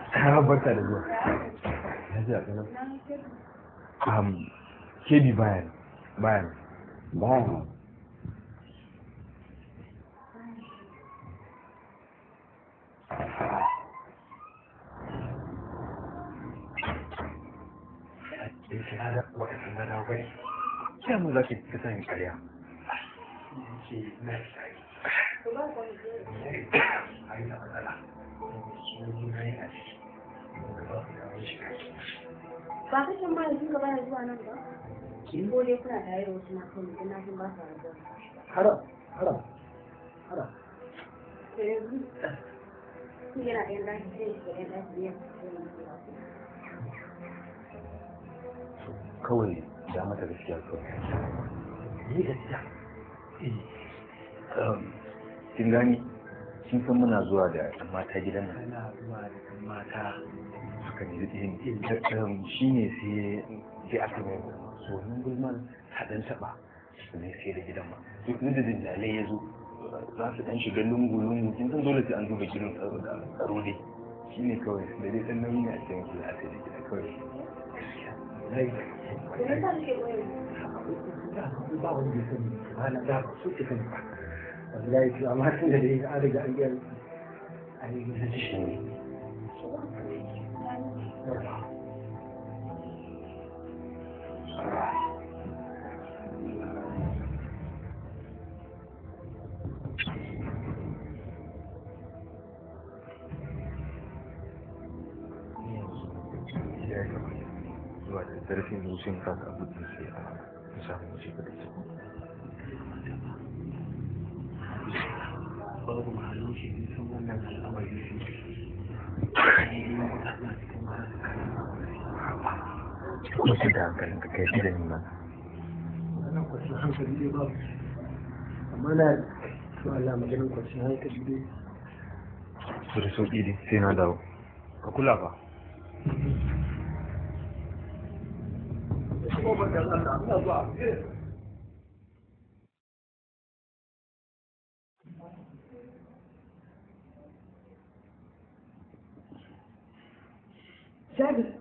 Kara barka da zuwa. Ya ji a ƙanan. Um, kebi bayan. Bayan. Bayan. Ya mun za ki ka sani ƙarya. ba ka shan bayan duka baya zuwa nan ba ko dai kuna tare da wasu matan mutum na jin ba sa rabuwa haram haram haram to yanzu kun yana ɗayan ɗaki sai shi ɗayan ɗaki ne Kawai da mata gaskiya kawai. Ni gaskiya. Kin gani? Kin san muna zuwa da ɗan mata gidan nan. ana zuwa da kan mata suka ne yin shi ne sai sai aka mai so nan gulman haɗin taɓa su ne sai da gidan ma duk da dindalai ya zo za su ɗan shiga lungu-lungu kin san dole sai an duba gidan tsaro da tsaro dai shi ne kawai da dai ɗan nauyi ne a cikin su a sai da gida kawai to me yasa kake koyar ba wanda ya sani ba na da ba su ke sani ba wallahi to amma tun da dai an riga an gaya an yi gina shi ne ya yi kamar zuwa da zarafin zuciyar kasa abin sai a samu wuce da su babu mahalin shi ne sun wannan al'amari su wasu da hankalin ka kai shi da nima wannan kwacin hankali dai babu amma na to Allah maganin kwacin hankali dai su da sauƙi dai sai na dawo ka kula fa Jabir,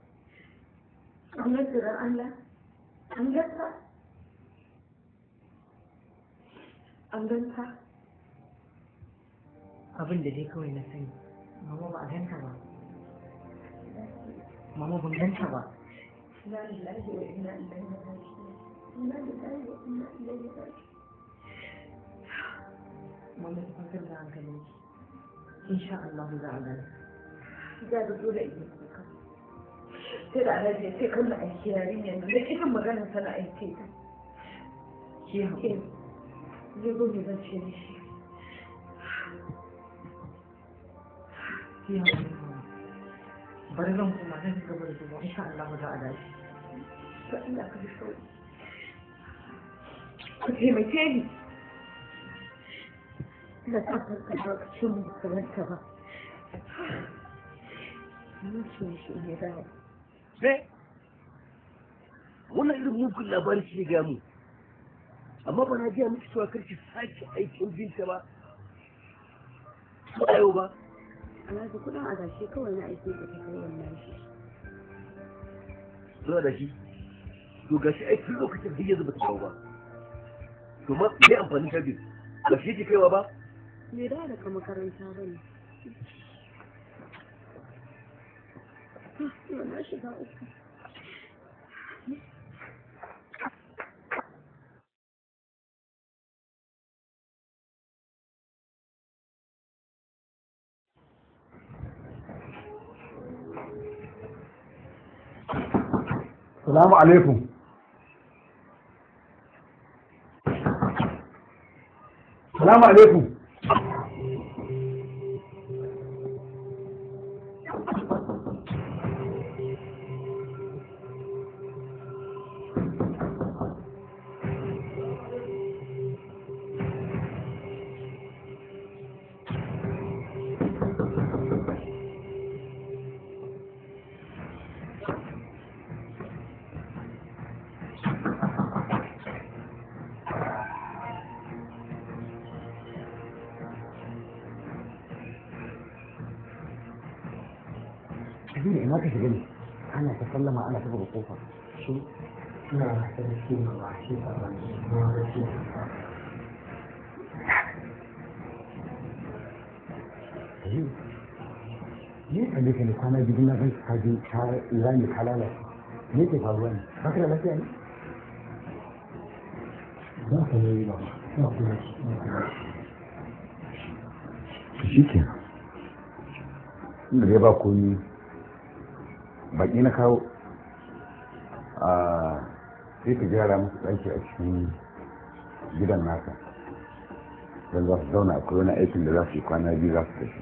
an ga tsirar Allah, an gasa, an ganta. abin da dai kawai na sani mama ba a ganta ba mama ban ganta ba Ina lillahi wa ina ilaihi raji'un. Ina lillahi wa ina ilaihi raji'un. mama ta kwantar da hankalin insha Allah za a gani Jabir dole in yi kuka. Sai da alaji sai kan da aiki yarinyar nan, da kitan maganar sana aiki ta. ki haƙuri Zai zo mai zan ce mishi. ki haƙuri mama bari zan kuma zan ci gaba da zuwa insha Allah za a dace Ba ina ka bi sauri. Ku taimake ni. Ina sa farka lokacin mu kamanta ba. Mun ce shi ne dawo. me wannan irin mugun labari shi ga mu amma ba na jiya miki cewa karki sake aikin binta ba ba yau ba Alhaji kuɗin adashi kawai na aiki da ta kai wannan shi. zuwa da shi to gashi ai tun lokacin da yanzu ba ta dawo ba to ma me amfani ta biyu ba shi yake kaiwa ba Me da daga makaranta ba ne. Yau na shiga uku. Salamu alaikum. Salamu alaikum. kabiru ina ka shiga ne ana ta sallama ana ta buga kofa shi ina sarki ma ba shi ba ba ma da shi kabiru ne ka ne ka ne kwana biyu na gan ka je ka rami ka lalata me ke faruwa ne ba ka da lafiya ne ba ka ne ba ba ku ne shi ke inda dai ba komi baki na kawo a sai ka gyara musu ɗaki a cikin gidan naka don za su zauna akwai wani aikin da za su yi kwana biyu za su tafi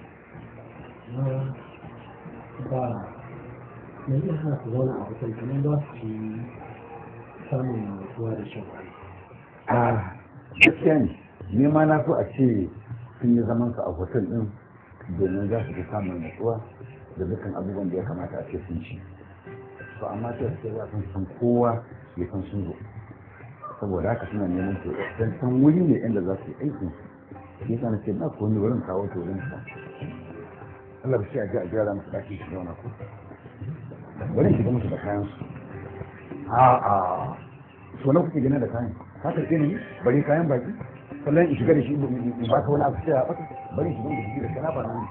ba me zai hana ku zauna a hotel kamar za su ci samun nutsuwa da shan wani a gaskiya ne ne ma na so a ce sun yi zaman su a hotel din domin za su fi samun nutsuwa da dukkan abubuwan da ya kamata a ce sun ci to amma sai su za su san kowa ya san sun zo saboda haka suna neman to dan san wuri ne inda za su yi aikin su shi yasa na ce ba ko wani wurin kawo to wurin sa Allah ba shi a ji a gyara musu ɗaki su zauna ko bari in shiga musu da kayan su a'a so na kuke gina da kayan ka karɓe ni bari kayan baki sannan in shiga da shi in ba ka wani abu sai a ɓata bari in shiga da shi da kana ba nan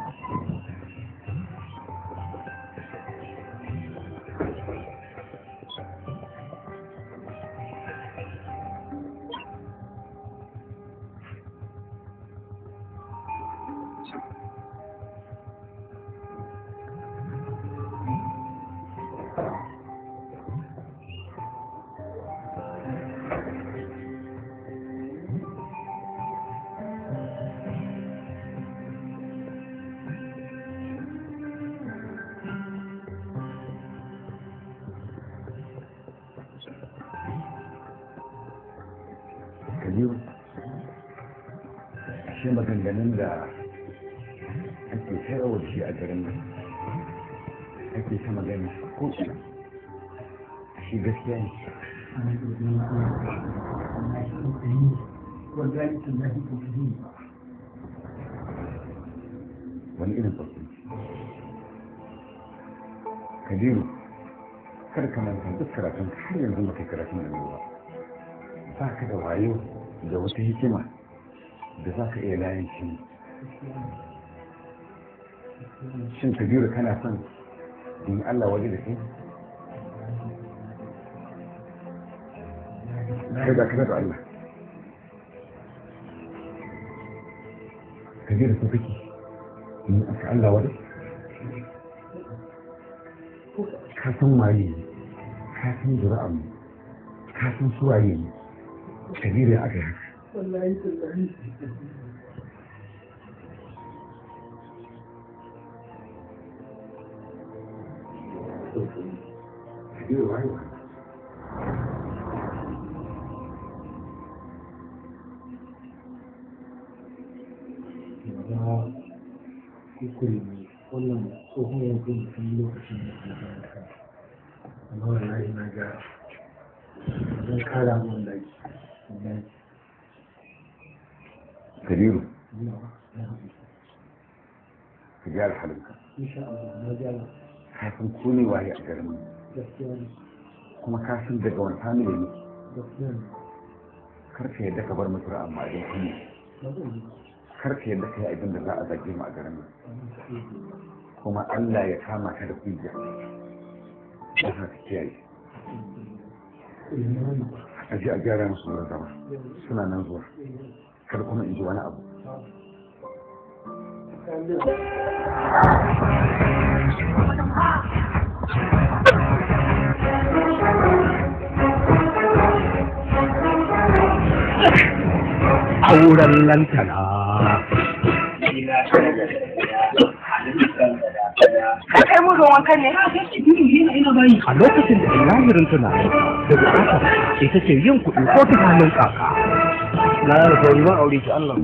kabiru shi maganganun da ake sayarwa da shi a garin nan ake ta magana ko ina shi gaskiya ne wallahi tallahi ko kudi wani irin sauki kabiru kar ka manta duk karatun ka har yanzu ba kai karatun da ba ba ka da wayo da wata hikima da za ka iya layin shi shin kabiru kana son in Allah waje da kai kai da kana da Allah kabiru ko kake in aka Allah waje ka san waye ne ka san zura'an mu ka san suwaye ne kabiru ya aka yi haka wallahi tallahi kabiru waye wa ya kuskure ne wannan tsohon yanzu mutum lokacin da ke da ka amma wallahi na ga zan kara mun da wallahi kabiru ina na haɗu ka gyara halinka insha Allah na gyara ka san ko ne waye a garin nan gaskiya ne kuma ka san daga wani family ne gaskiya ne kar ka yadda ka bar mutu amma a kunya na zan yi kar ka yadda ka yi abin da za a zage mu a garin nan kuma Allah ya kama ka da hujja don haka kiyaye a ji a gyara musu wurin zama suna nan zuwa kar kuma in ji wani abu auren lantana Ka kai mu ruwan kan ne? a lokacin da lahirin tunani da bukatar ita ce yin kuɗi ko ta hannun kaka na da sauri ban aure ki Allah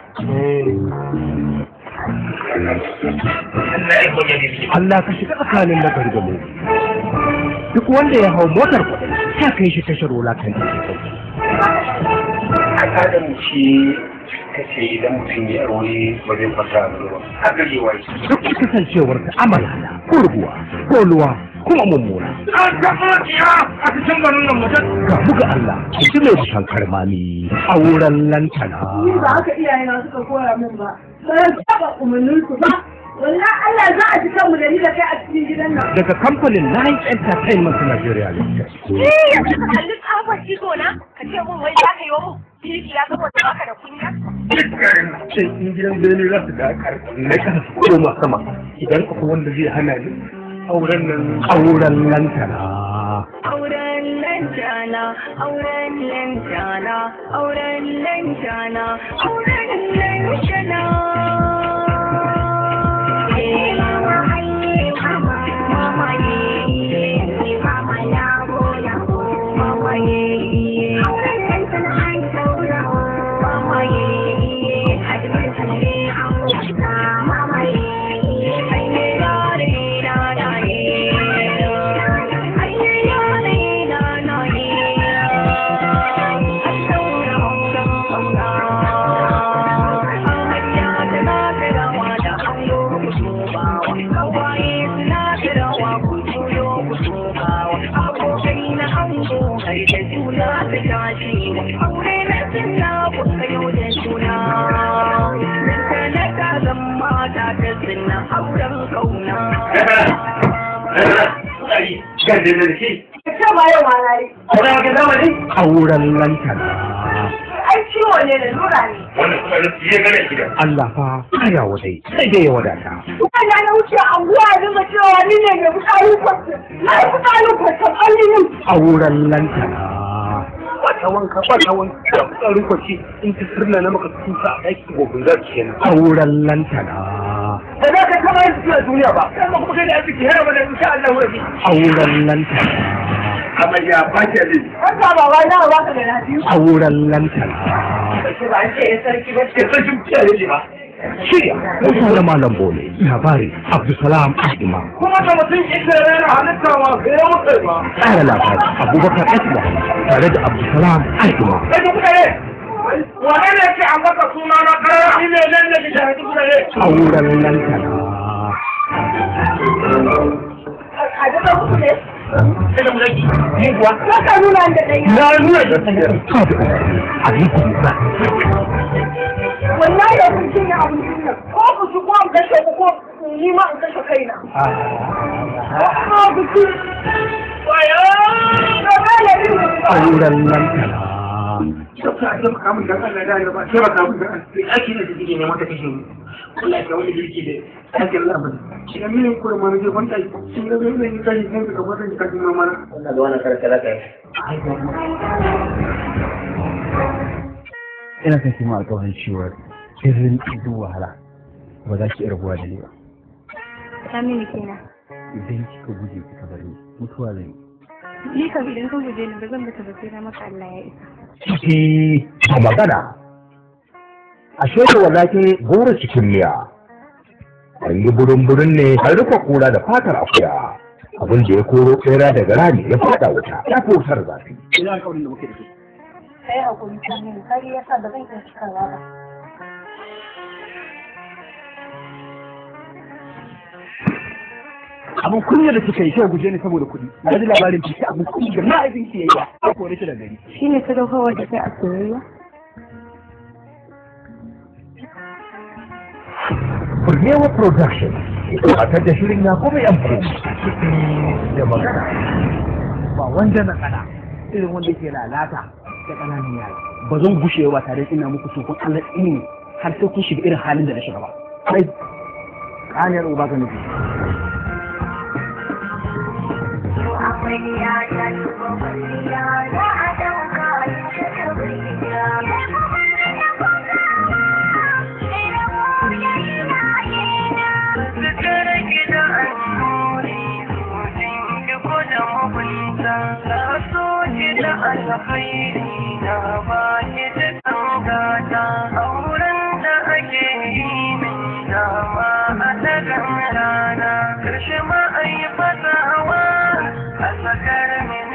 Allah ka shiga tsakanin na gargamo duk wanda ya hau motar kuɗi ta kai shi tashar wulakan da ke kai al'adar mu ce kace idan mutum ya aure ba zai kwanta a ba haka yi wai duk kasancewar ta amala kurguwa koluwa kuma mummuna an taɓa ya a cikin garin nan mutum ga buga Allah shi mai bushan karmami auren lantana Ni ba haka iyayena suka koya min ba. Sai saba umarnin su ba. Wallahi Allah za a ji kanmu da ni da kai a cikin gidan nan. daga kamfanin Nine Entertainment Nigeria Limited. Eh, yanzu ka kalli tsafar ido na, ka ce mun wai za ka yi wa mu kirki ya saboda baka da kunya. sai in gidan bene za su da na kasa su koma sama idan akwai wanda zai hana ni auren nan Auren lantana. Auren lantana, auren lantana, auren lantana, auren lantana. Eh, mama, ai, mama, mama, eh, mama, labo, labo, mama, eh, auren lantana, ai, saura, mama, eh, hadimin sanare, an wuta, mama, eh, ai, ne, da, re, da, da, eh, ai, ne, da, re, da, da, eh, ai, saura, saura, Gardin da shi, Ka ce ba yau ma na yi. auren wata zamani? Auren lantana. Ai ciwo ne da lura ne. Wannan kuma na fiye gane shi da. Allah fa kaya wadai sai dai ya wadata. Kuma na wuce anguwa ya dinga cewa ni ne mai fitsarin kwasta. Na yi fitsarin kwasta ƙallinin. Auren lantana. Wata wanka, wata wanka, da tsarin kwaci in ta sirna na maka tuta a ɗaki gobin za ki kenan. Auren lantana. Ba za ka taɓa yin cikin duniya ba, sai kuma kai da arziki yana mana insha Allah wani. Auren lantana. Amarya ba ke ne. Wanda ba wai na ba ka da lafiya. Auren lantana. Ba an ce ya sarki ba. Ke san shi kiyaye ne ba. Shirya Musa da Malam Bole labari Abdulsalam Ahima Kuma da mutum ita rana halitta ma bai yi mutu ba. tsara labari Abubakar Esma tare da Abdulsalam Ahima Sai ku kuka ne. Wane ne ke an baka suna na kara ni ne nan da ke shahadi kuka ne. auren lantana. A daga muku ne. Sai da mulaki. Ni kuwa. Ka ka nuna da ɗaya. Na nuna da ta Sabu Aliku Musa Wallahi da kun cinye abincin nan. Ko ku ci ko an kashe ku ko ni ma in kashe kaina. Ko ku ci. Wayo! Ka gane yin da ba. auren lantana. Sauka a taimaka min dan Allah da Allah ba taimaka min dan Allah. Ake ne da kike neman ta kashe ni. Allah ya wani girki da aikin labar. Idan minin kuma ma nake kwanta shi ne zai yi kai ne ka kwanta ki kafin mama na. Wannan da wannan karkara kai. ina kan kima alƙawarin cewa sirrin duk wahala ba za ki iya rabuwa da ni ba Ta mini kenan. idan kika guje kika bari ni, mutuwa zan yi Ni kam idan ka guje ni ba zan bata ba sai na maka Allah ya isa. Ciki a magana. Ashe da wadake gora cikin miya. An yi burin-burin ne an rufe kura da fatar akuya. Abin da ya koro tsera daga rami ya fada wuta ya fi wutar zafi. Ina alƙawarin da muke da shi. Kai hakuri ta mini kai yasa da zan iya cikawa ba. abin kunya da kika yi sai guje ni saboda kuɗi na ji labarin ki abin kunya da ma'aikin ki yayi ba a kore shi da gari Shi ne sadaukarwar da kai a soyayya? Burnewa Production gabatar da shirin ya kuma yanku da magana. ba wanda na kana irin wanda ke lalata da ƙananan yara ba zan gushe ba tare ina muku so kun Allah ilimi har sai kun shiga irin halin da na shiga ba kai ƙaniyar uba ka nufi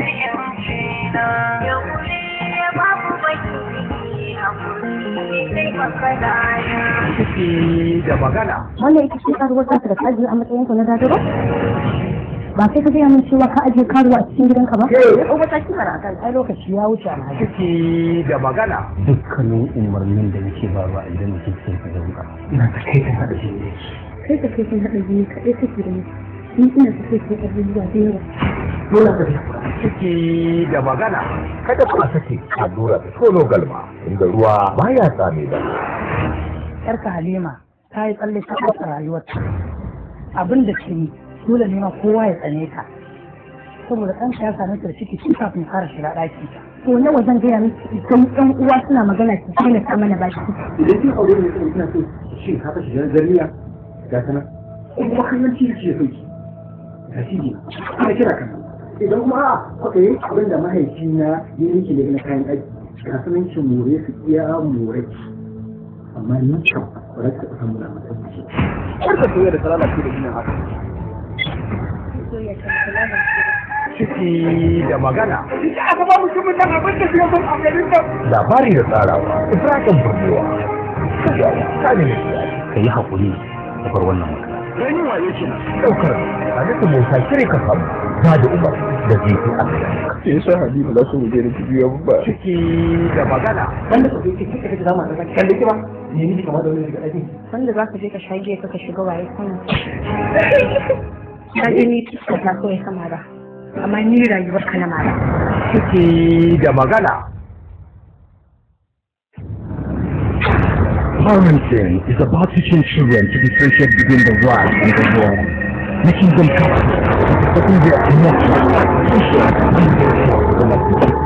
Yau ne babu baki hakuri ciki da magana wannan ita ce karuwar ta da ka ajiye a matsayin ka na dadaro ba sai ka gaya min cewa ka ajiye karuwa a cikin gidanka ba ya ɗau mataki mana a kan ai lokaci ya wuce alhaji ciki da magana dukkanin umarnin da nake ba ba idan da kike ka dauka ina ta kai ta hada shi ne kai ka kai sun haɗa biyu kaɗai kake da ni ni ina ta kai kai abubuwa da yawa dole ka ciki da magana kada ku sake allura da tono galma inda ruwa baya tsame ba yarka halima ta yi tsalle ta ƙasa rayuwarta abin da ke yi dole ne ma kowa ya tsane ta saboda ɗanka ya same ta da ciki tun kafin fara shiga ɗaki ta to nawa zan gaya miki idan ƴan uwa suna magana ki daina ta mana baki idan kin aure ne kuma kina so shin ka fashi dan zariya ga kana in kuma kallon ci ce so ki ga shi ne ana kira kan idan kuma a kuka yi abin da mahaifina ya yi ne na kayan aiki ga sanin ki more su iya more ki amma ni kam ba za ka taɓa samu da mutum kar ka soya da salala ce da ginin haka ciki da magana aka ba mutumin nan abin da suka son a garin nan labari da tsarawa ibrahim burgewa ta ne ka yi haƙuri da bar wannan magana dan yin waye kenan daukar halittu musa kire ka samu ba da umar da zai fi asali sai yasa halima za su muje da biyu ba ciki da magana wanda ka je kika kaga zama da kan da kiba ne ni kamar da wani daga aiki wanda za ka je ka shage ka ka shiga waye kuma ka ji ni tuska ta kawai sama ba amma ni rayuwar ka na mara ciki da magana Parenting is about teaching children to differentiate between the right and the wrong, making them capable of supporting their emotions, social, and social development.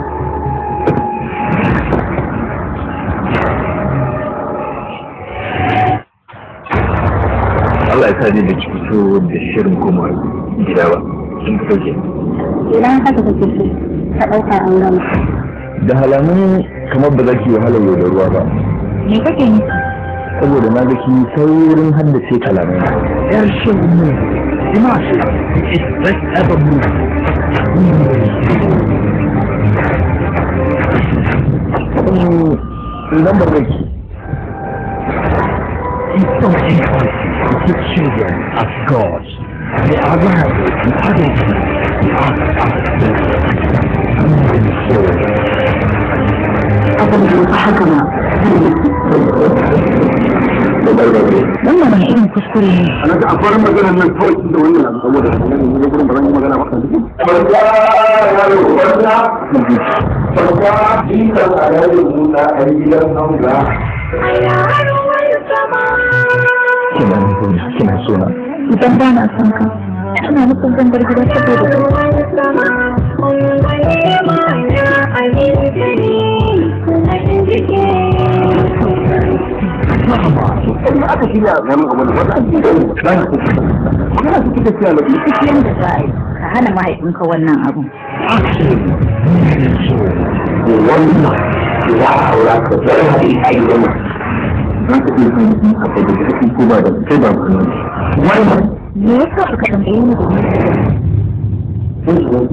Allah ya sa ni da fito da shirin kuma gida ba sun fito ke idan haka kake so ka ɗauka an gama da halamun kamar ba za ki wahala yau da ruwa ba me kake yi saboda na ga ki saurin haddace kalamai yar shin mu dimashi is best ever movie idan ba zai ki It's so important to teach children as gods. They are liable to adulthood. They are abin da ba haka ba wannan wani irin kuskure ne ana ga akwai maganar nan kawai tun da wannan abu saboda ne gurin ba zan yi magana ba kan duk farka yaro farka farka jikan alayin musa a gidan hanga kina kina sona idan ba na son ka ina nufin zan bar gida saboda in aka shirya wani abu da wata ake yi ba na kuka magana su kika siya lafi duk yanda za a yi ka hana mahaifinka wannan abu wannan ya aura ka zai haɗe a yi wannan za ka iya kan yi a kai da kake ko ba da kai ba ka nan wannan me yasa baka tambaye ni domin sun shi wani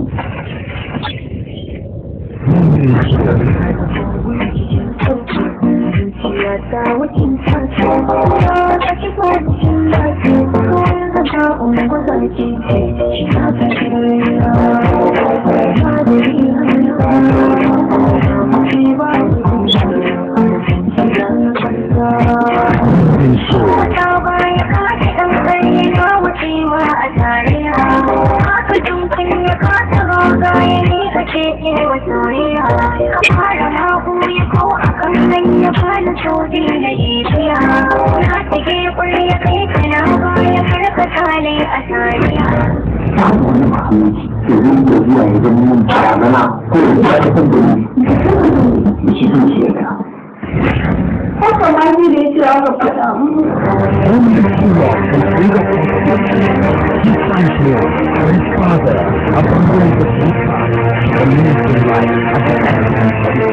babu wani mahalicci ke rinka zuwa ya zama mun barazana ko ya zuwa ta kan gani da shi zuciya da haka ma ni da yake aka faɗa mu Only Shiva can bring us He finds here for his father, abandoned the Buddha, the ministry life at the end of his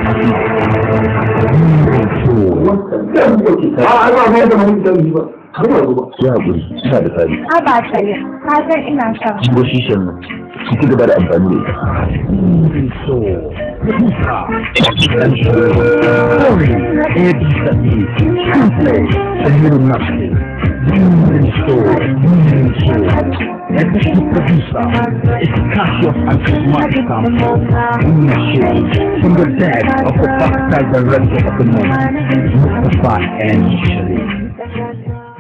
a a ba mai da mai da ba ba ba Ya haƙuri, ina da tsari. a ba ta yi ka san ina son Shigo shishin nan. su ci gaba da amfani da ita soul, Puka, Adventure, Story, ABC, Truthplay, Sahiro Nafsi, Human Soul, Human Soul. Executive producer is Cassius and Christmas Campbell. Ownership from the dead of the backside director of the moment, Mustafa and Sharif.